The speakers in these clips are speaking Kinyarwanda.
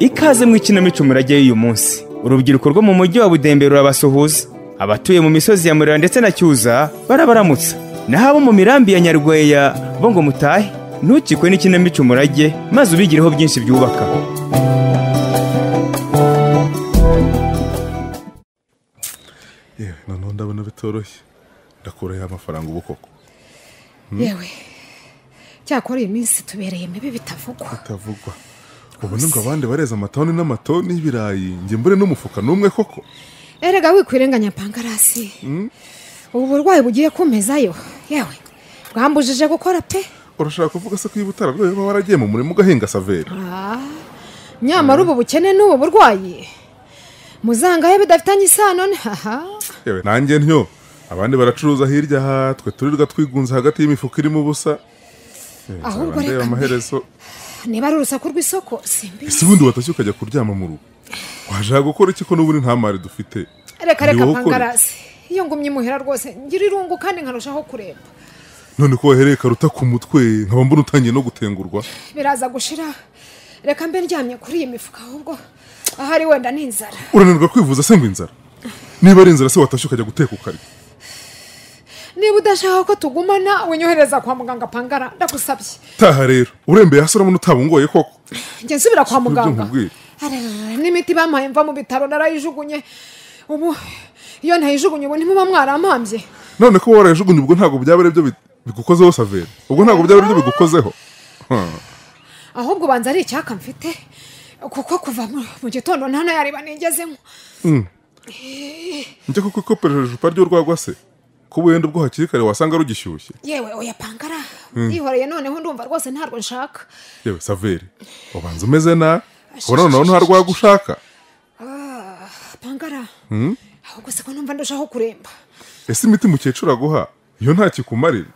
ikaze mu ikinamico murajyayo uyu munsi urubyiruko rwo mu mujyi wa budembe rurabasuhuza abatuye mu misozi ya murera ndetse na cyuza barabaramutsa naho abo mu mirambi ya nyarweya bo ngo mutahe ntukikwe n'ikinamico murage maze ubigireho byinshi byubaka yewe noneho ndabona bitoroshye ndakura ya mafaranga ubu koko yewe cyakora iyi minsi tubereye mibi bitavugwa bitavugwa ubona ngo abandi bareze amatoni n'amatoni y'ibirayi njye mbure n'umufuka n'umwe koko erega wikwirenganya pangarasi ubu burwayi bugiye kumezayo yewe bwambujije gukora pe urashaka kuvuga se ko iyo utararwaye uba waragiye mu murima ugahinga saveri Ah, nyamara ubu bukene n'ubu burwayi muzangahe bidafitanye isano n- haha yewe nanjye ntyo abandi baracuruza hirya aha twe turirwa twigunze hagati y'imifuka irimo ubusa Yewe, Ahubwo nzaba ndeba reka mbe. amaherezo niba ari urusaku rw'isoko simbi ese ubundi watashye ukajya kuryama mu rugo waje gukora iki ko n'ubundi nta mari dufite reka reka Ni wowe ukora. pangarasi iyo ngumye imuhera rwose ngira irungu kandi nkarushaho kuremba none ko wahereye karuta ku mutwe nkaba mbona utangiye no gutengurwa biraza gushira reka mbe ndyamye kuri iyi mifuka ahubwo ahari wenda ni inzara urananirwa kwivuza se ngo inzara niba ari inzara se watashye ukajya guteka ukarya niba udashaka ko tugumana winyohereza kwa muganga pangara ndagusabye taha rero urembeye hasi urabona utabungoye koko njye nsubira kwa Sibyo muganga nkubwira. Ararara, n'imiti bampaye mva mu bitaro narayijugunye ubu iyo ntayijugunye ubu ntimuba mwarampambye none ko warayajugunye ubwo ntabwo byaba ari byo bi- bigukozeho saveri ubwo ntabwo byaba ari byo bigukozeho ahubwo ubanza ari icyaka mfite kuko kuva mu mu gitondo nta nayariba nigezemo njye kuko ikopereje icupa ry'urwagwa se ko wenda ubwo hakiri kare wasanga rugishyushye yewe oya pangara yihoreye noneho ndumva rwose ntarwo nshaka yewe saveri ubanza umeze nabi ubona noneho nta rwaga ushaka pangara ahubwo se ko numva ndushaho kuremba ese imiti mukecuru aguha iyo nta kikumarira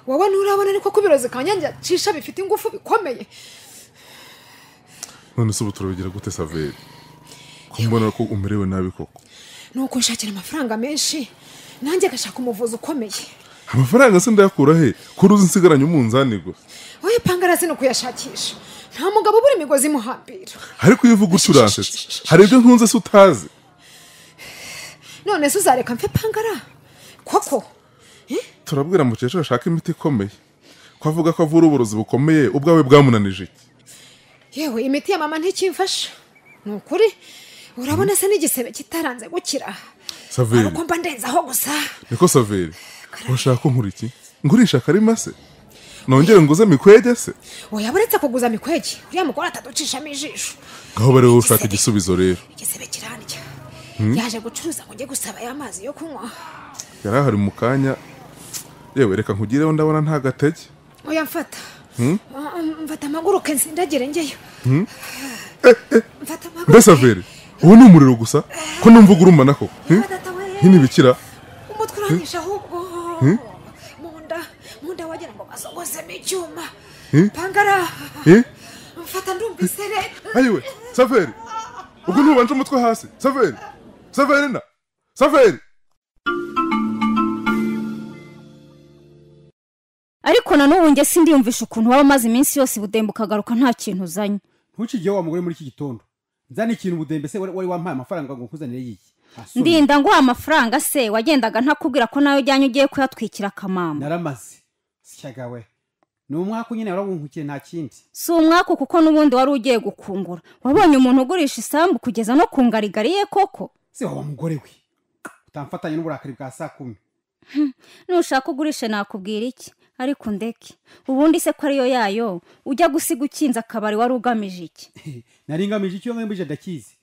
wowe nturabona ariko ko ibirozi kanyange cisha bifite ingufu bikomeye none se ubu turabigira gute saveri ko mbona ko umerewe nabi koko ni ukunshakira amafaranga menshi nanjye agashaka umuvuzi ukomeye amafaranga se ndayakura he kuri uzi nsigaranye umunzani gusa wowe pangara si ni ukuyashakisha nta mugabo ubura imigozi imuhambira ariko iyo uvuga uti uransetse hari ibyo nkunze se utazi none se uzareka mfe pangara koko turabwira mukecuru ashaka imiti ikomeye ko avuga ko avura uburozi bukomeye ubwawe bwamunanije iki yewe imiti ya mama ntikimfasha ni ukuri urabona se n'igisebe kitaranze gukira saveri ariko mba ndenzaho gusa niko saveri urashaka ko nkora iki ngurisha akarima se nongere nguze mikwege se oya buretse kuguza mikwege uriya mugore ataducishamo ijisho ngaho bari wowe ushaka igisubizo rero igisebe kirandya yaje gucuruza ngo njye gusaba aya mazi yo kunywa yari ahari mu kanya yewe reka nkugireho ndabona nta gatege oya mfata Ah, mfata amaguruke nsindagire njyeyo mfata amaguruke mbe saveri uwo ni umuriro gusa ko numva ugurumana koko hmm? Data we. hino ibikira umutwe uranyisha ahubwo mu nda mu nda wagira ngo basogozemo icyuma Hmm? pangara Eh? mfata ndumvise re ayiwe saveri ubwo ntubanje umutwe hasi saveri saveri na saveri ariko na n'ubu njye sindiyumvisha ukuntu waba umaze iminsi yose budemba ukagaruka nta kintu uzanye ntukigeho wa mugore muri iki gitondo nzana ikintu budembe se wari wari wampaye amafaranga ngo nkuzanire yiyi Asoni. ndinda nguha amafaranga se wagendaga ntakubwira ko nawe ujyanye ugiye kuyatwikira akamama naramaze syagawe ni umwaka nyine warawunkukiye nta kindi si umwaku kuko n'ubundi wari ugiye gukungura wabonye umuntu ugurisha isambu kugeza no ku ngarigari ye koko se waba mugore we utamfatanya n'uburakari bwa saa kumi nushaka ugurishe nakubwira iki ariko ndeke ubundi se ko ariyo yayo ujya gusiga ukinze akabari wari ugamije iki naringamije icyo ngamije ndakizi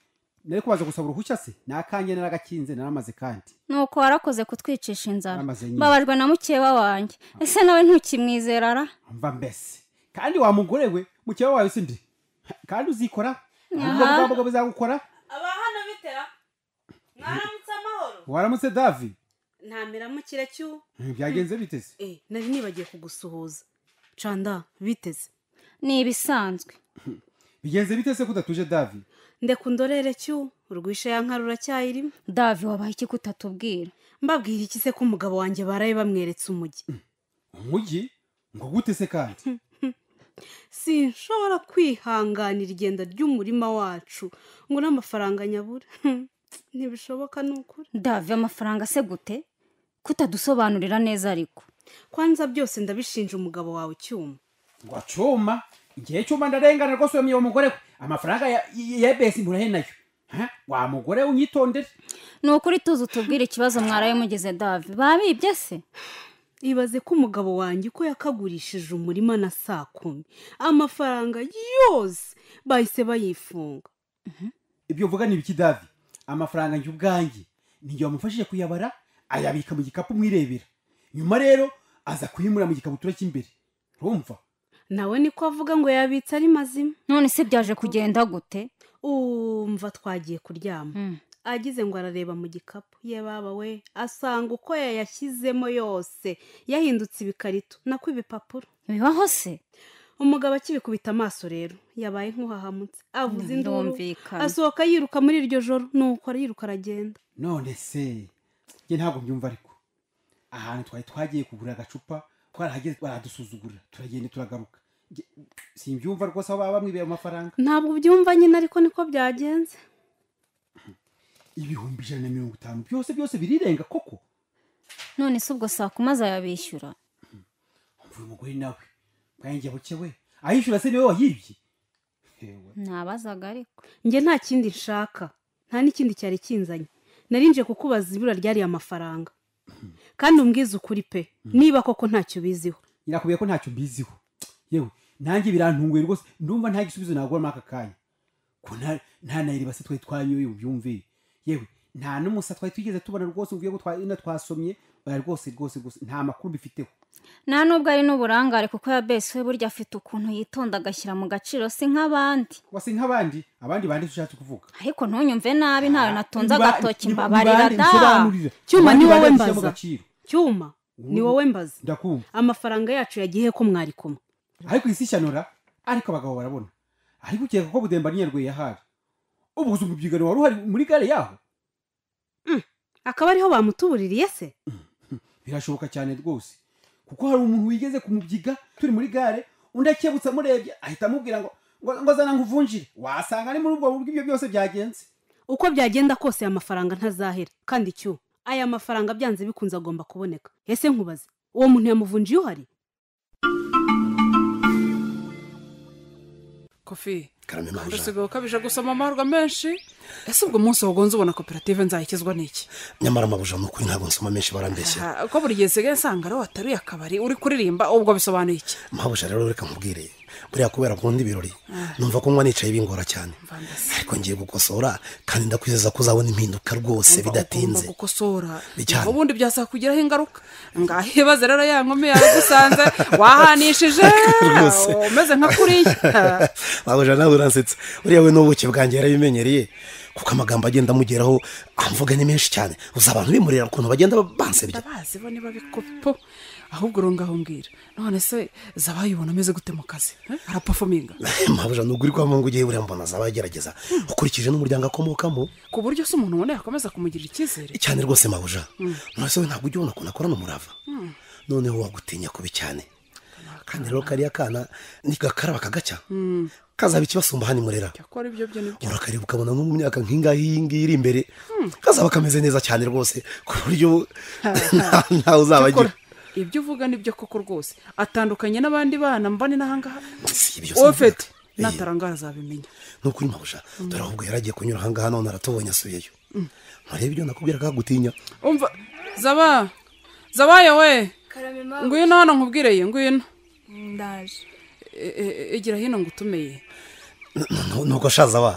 nari kubaza gusaba uruhushya se ni akange naragakinze naramaze kandi nuko warakoze kutwicisha inzara Amaze nyine. mbabajwe na mukeba wanjye ese nawe ntukimwizera ara mva mbese kandi wa mugore we mukeba wawe sindi kandi uzikora ubwo Aha. bwa bizagukora aba hano bitera mwaramutse amahoro waramutse davi ntamera mu cy'u byagenze biteze eh nari nibagiye kugusuhuza canda biteze ni ibisanzwe bigenze biteze ko udatuje davi ndeka undorere cy'u urwisha ya nka ruracyayirimo davi wabaye iki kutatubwira mbabwira iki se ko umugabo wanjye baraye bamweretse umujyi umujyi ngo gute se kandi sinshobora kwihanganira igenda ry'umurima wacu ngo n'amafaranga nyabura ntibishoboka ni ukuri ndave amafaranga se gute kutadusobanurira neza ariko kwanza byose ndabishinja umugabo wawe cyuma ngo acuma igihe cyuma ndarengana rwose uwo mugore we amafaranga ya- ya besi murahe nayo Ha? wa mugore we unyitondere ni ukuri tuzi utubwire ikibazo mwaraye mugeze dave babibye se ibaze ko umugabo wanjye uko yakagurishije umurima na saa kumi amafaranga yose bahise bayifunga ibyo uvuga ni ibiki davi amafaranga njye ubwanjye nijye wamufashije kuyabara ayabika mu gikapu mwirebera nyuma rero aza kuyimura mu gikabutura cy'imbere urumva nawe niko avuga ngo yabitse ari mazima none se byaje kugenda gute umva twagiye kuryama agize ngo arareba mu gikapu ye baba we asanga uko yayashyizemo yose yahindutse ibikarito nako ibipapuro bibaho se umugabo akibikubita amaso rero yabaye nk'uhahamutse avuze induru Birumvikana. asohoka yiruka muri iryo joro nuko ariruka aragenda none se njye ntabwo mbyumva ariko ahantu twari twagiye kugura agacupa twarahageze baradusuzugura turagenda turagaruka Njye- simbyumva rwose aho baba bamwibera amafaranga ntabwo ubyumva nyine ariko niko byagenze ibihumbi ijana na mirongo itanu byose byose birirenga koko none se ubwo saa kumi azayabishyura mvuye umugore nawe bwanjye bukewe ayishyura se niwe wayibye Hewe. ntabazaga ariko njye nta kindi nshaka nta n'ikindi cyari kinzanye narinjiye kukubaza ibura ryariye amafaranga kandi umbwize ukuri pe niba koko ntacyo ubiziho irakubwiye ko ntacyo mbiziho yewe nanjye birantunguye rwose ndumva nta gisubizo nagura muri aka kanya ko nta- nta nayiri basi twari twanyoye ubyumve yewe nta n'umusa twari tugeze tubona rwose uvuye ko twa- ino twasomye oya rwose rwose rwose nta makuru mbifiteho nta n'ubwo ari n'uburangare kuko yabese we burya afite ukuntu yitonda agashyira mu gaciro si nk'abandi wasi nk'abandi abandi bandi ushatse kuvuga ariko ntunyumve nabi ntawe natunze Niba- agatoki niba- mbabarira nibande, da nsobanurira. Cyuma, Abandi ni wowe bandi bashyiramo mbaza. agaciro. cyuma ni wowe mbaza ndakumva amafaranga yacu yagiye ko mwari kumwe ariko isi ishanura ariko abagabo barabona ariko ukeka ko budemba n'inyarweye ahari ubu gusa umubyigano wari uhari muri gare yaho akaba ariho bamutubuririye se birashoboka cyane rwose kuko hari umuntu wigeze kumubyiga turi muri gare undi akebutse amurebye ahita amubwira ngo ngo- ngo zana ngo uvunjire wasanga ari muri ubwo buryo ibyo byose byagenze uko byagenda kose aya mafaranga ntazahera kandi cyo aya mafaranga byanze bikunze agomba kuboneka ese nkubaze uwo muntu yamuvunjiye uhari kofi Karame Maj. usigaye ukabije gusoma amahirwe menshi ese ubwo umunsi wagonze ubona koperative nzayikizwa n'iki nyamara amabuja ni ukuri ntabwo nsoma menshi barambeshya Ah, ko buri gihe nsigaye nsanga ari wataruye akabari uri kuririmba ubwo bisobanuye iki mabuja rero reka nkubwire buriya kubera akunda ibirori numva ko nywa nicaye bingora cyane ariko ngiye gukosora kandi ndakwizeza ko uzabona impinduka rwose bidatinze Ugomba gukosora Bijyana. ubundi byazakugiraho ingaruka ngahibaze rero ya nkumi yagusanze wahanishije Rwose. umeze nka kuriya Ah, mabuja nawe uransetsa uriya we n'ubuki bwanjye yarabimenyereye kuko amagambo agenda amugeraho amvuga ni menshi cyane uzi abantu bimurira ukuntu bagenda bansebya ndabazi bo niba bikopo ahubwo urungaho mbwira none se zabayibona ameze gute mu kazi Eh? arapafominga mabuja nubwo uri kwamanga ugiye buriya mbona azaba agerageza ukurikije n'umuryango akomokamo ku buryo se umuntu ubona yakomeza kumugirira icyizere cyane rwose mabuja nonese we ntabwo ujya ubona ukuntu akorana umurava noneho wagutinya kubi cyane kandi rero kariya kana nigakaraba kagacya kazaba ikibasumba hano imurera cyakora ibyo byo nibyo urakareba ukabona nko mu myaka nk'ingahe iyi ngiyi iri imbere kazaba kameze neza cyane rwose ku buryo nta- ntawe uzaba agira Cyakora, ibyo uvuga nibyo koko rwose atandukanye n'abandi bana mbane n'ahangaha Si ibyo se ofeti mvuga. Iyi. natarangara azabimenya ni ukuri mabuja dore ahubwo yari agiye kunyura ahangaha none aratubonye asubiyeyo nturebe ibyo nakubwira kagutinya umva zaba zabaye we ngwino hano nkubwireye ngwino ndaje E- e- egera hino ngo utumeye Nu- nuko shaza wa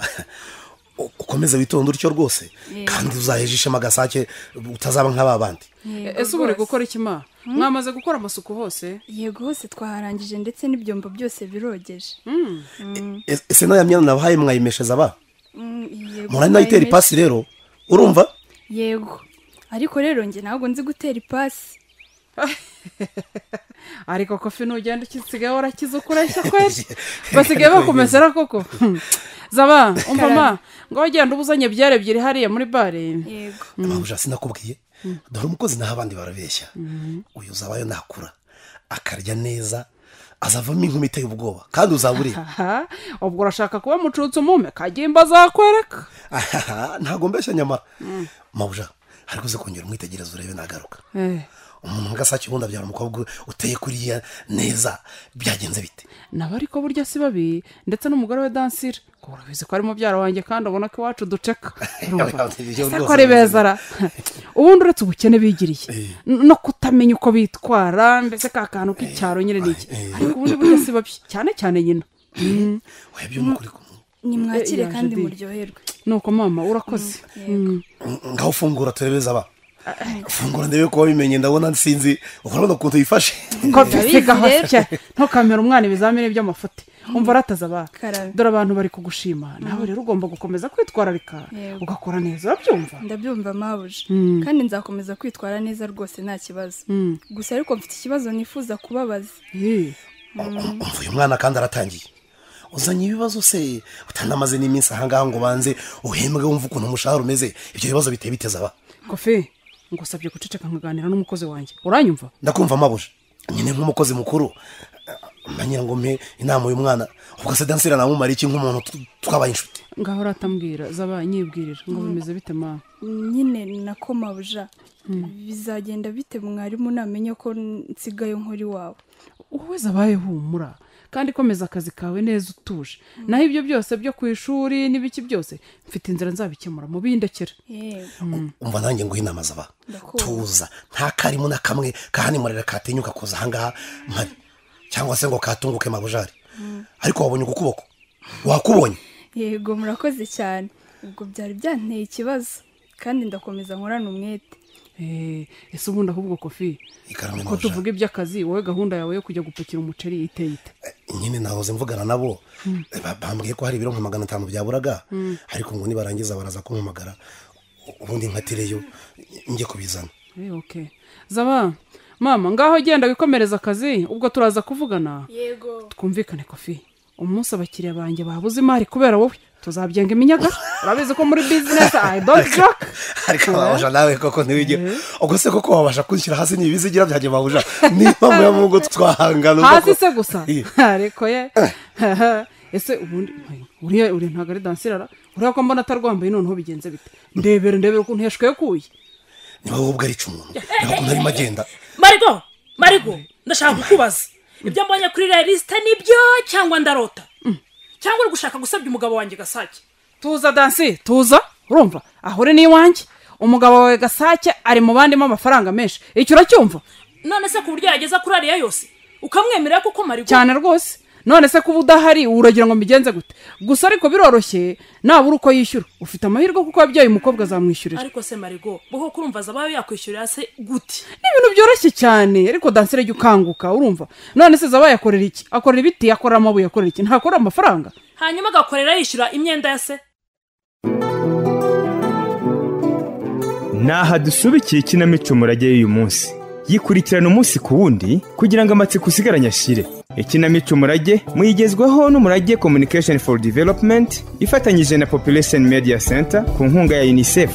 u- ukomeze witonde utyo rwose kandi uzahejishemo agasake utazaba nk'aba bandi E- ese ubu uri gukora iki ma mwamaze gukora amasuku hose yego hose twaharangije ndetse n'ibyombo byose birogeje E- ese n'aya myenda nabahaye mwayimesheza ba Mm, yego, murari nayo itera mwayimeshe- ipasi rero urumva yego ariko rero njye ntabwo nzi gutera ipasi ariko kofi nugenda ukisigaye warakize ukureshya kweri basigaye bakumesera koko Hmm. zaba umva ma ngo wagenda ubuzanye byare ebyiri hariya muri bare yego mabuja sinakubwiye dore umukozi naho abandi barabeshya uyu uzabayo nakura akarya neza azavamo inkumi iteye ubwoba kandi uzabureba aha ubwo urashaka kuba mucutse umume kagimba azakwereka ntabwo mbeshya nyamara mabuja hari kuze kongera umwitegereza urebe nagaruka Eh, umuntu nk'agasake ubundi abyara umukobwa uteye kuriya neza byagenze bite nabo ariko burya si babi ndetse n'umugore we dansira ko urabizi ko ari mubyara wanjye kandi ubona ko iwacu duceka Urumva? Ese ko ari beza ra ubundi uretse ubukene bigiriye n- no kutamenya uko bitwara mbese ka kantu k'icyaro nyine ni iki Eh. ariko ubundi burya si babi cyane cyane nyina webye n'ukuri kumwe nimwakire Eh, yaje kandi di. muryoherwe nuko mama urakoze Mm. ngaho ufungura turebeze aba fungura ndebe kuba bimenye ndabona sinzi ukora ukuntu yifashe ko bisiga rero. hose ntukamere umwana ibizamini by'amafuti umva arataza abantu Karabe. dore abantu bari kugushima nawe rero ugomba gukomeza kwitwararika Yego. ugakora neza urabyumva ndabyumva mabuja kandi nzakomeza kwitwara neza rwose nta kibazo gusa ariko mfite ikibazo nifuza kubabaza Eh, umva uyu mwana kandi aratangiye uzanye ibibazo se utanamaze n'iminsi ahangaha ngo banze uhembwe wumve ukuntu umushahara umeze ibyo bibazo biteye biteza aba kofi ngusabye guceceka nkaganira n'umukozi wanjye uranyumva ndakumva amabuje nyine nk'umukozi mukuru manyira ngo mpe inama uyu mwana ubwo se dansira namumara iki nk'umuntu tu- twabaye inshuti ngaho uratambwira zaba nyibwirira ngo bimeze bite mama nyine nako mabuja bizagenda bite mwarimu namenye ko nsigaye nkora iwawe wowe zabaye humura kandi komeza akazi kawe neza utuje naho ibyo byose byo ku ishuri n'ibiki byose mfite inzira nzabikemura mu bindekere yewe umva nanjye nguhe inama zaba Ndakumva. tuza nta karimo na kamwe kahanimurira katinyuka kuza ahangaha mpari cyangwa se ngo katunguke mabujari ariko wabonye uku kuboko wakubonye yego murakoze cyane ubwo byari byanteye ikibazo kandi ndakomeza nkorana umwete Eh, ese ubundi ahubwo kofi ikaramu ko mabujari tuvuga iby'akazi wowe gahunda yawe yo kujya gupakira umuceri iteye ite nyine nahoze mvugana nabo Ba- bambwiye ko hari ibiro nka magana atanu byaburaga ariko ngo nibarangiza baraza kumpamagara U- ubundi nkatireyo njye kubizana Eh, okay. zaba mama ngaho genda wikomereza akazi ubwo turaza kuvugana yego twumvikane kofi umunsi abakiriya banjye babuze imari kubera wowe tuzabyenga iminyaga urabizi ko muri bizinesi i don't joke ariko babasha nawe koko ntiwigire ubwo se koko wabasha kwishyira hasi n'ibizigira byanjye babusha niba muri mu ngo twahangana hasi ubwo- se gusa Iya. ariko ye ese ubundi uriya uriya ntabwo ari dansirara uriya ko mbona atarwambaye noneho bigenze bite ndebere ndebere ukuntu yashwekuye niba wowe ubwo ari icumuntu niba ukuntu arimo agenda marigo marigo ndashaka kukubaza ibyo mbonye kuri iriya lisita nibyo cyangwa ndarota cyangwa uri gushaka gusebya umugabo wanjye gasake tuza dansi tuza urumva aho uri n'iwanjye umugabo wawe gasake ari mu bandimo amafaranga menshi icyo uracyumva none se ku buryo yageza kuri ariya yose ukamwemerera kuko marigo cyane rwose none se kuba udahari uragira ngo mbigenze gute gusa ariko biroroshye nabura uko yishyura ufite amahirwe kuko yabyaye umukobwa azamwishyurira ariko se marigo buho kurumva zabaye yakwishyurira se gute ni ibintu byoroshye cyane ariko dansire jya ukanguka urumva none se zaba yakorera iki akorera ibiti akorera amabuye akorera iki ntakorera amafaranga hanyuma agakorera yishyura imyenda ya se Naha dusubikiye ikinamico murage y'uyu munsi yikurikirana umunsi ku wundi kugira ngo amatsiko usigaranye ashire ikinamico murage muyigezwaho n'umurage communication for development ifatanyije na population media center ku nkunga ya unicef